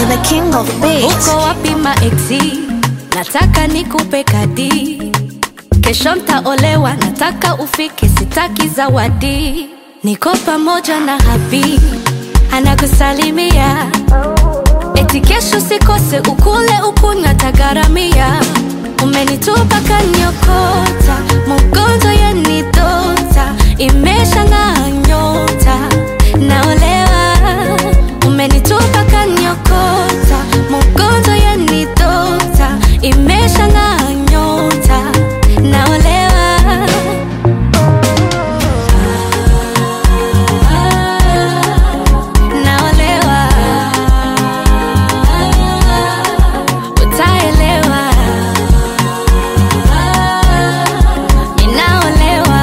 the king of beats. uko wapi maeksi nataka nikupe kadi kesho ntaolewa nataka ufike sitaki zawadi niko pamoja na habi anakusalimia eti kesho sikose ukule ukunywa tagaramia umenitupa kanyokota mugonzo yenidota imesha ng'aa nyota naolewa umenitupa kanyokota mugonzo yenidota imesha ng'aa nyota naolewa naolewa utaelewa ninaolewa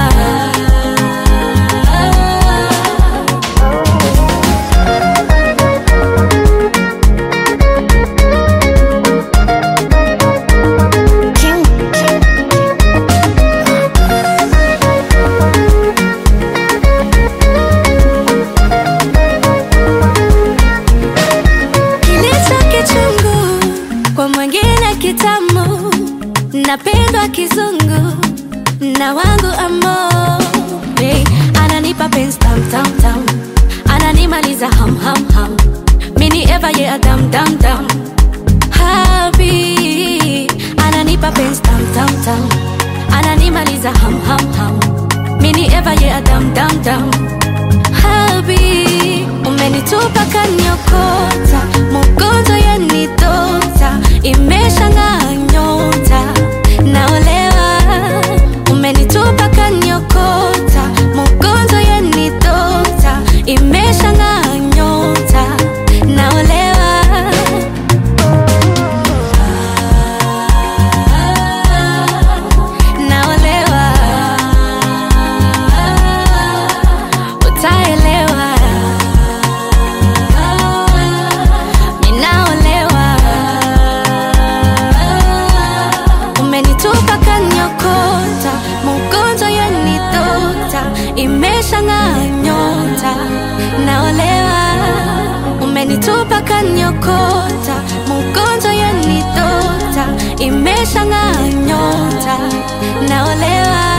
King, king. kilicho kichungu kwa mwingine kitamu napendwa kizungu na wangu amo hey, ananipa penzi tam tam tam ananimaliza ham ham ham mini eva ye adam dam dam habi ananipa penzi tam tam tam ananimaliza ham ham ham mini eva ye adam dam dam habi umenitupa kanyokota mugonzo yenidota imesha ng'aa nyota naolewa umenitupa kanyokota mugonzo yenidota imesha ng'aa nyota naolewa naolewa utaelewa ninaolewa umenitupa kanyokota mugonzo yenidota imesha ng'aa nyota naolewa umenitupa kanyokota mugonzo yenidota imesha ng'aa nyota naolewa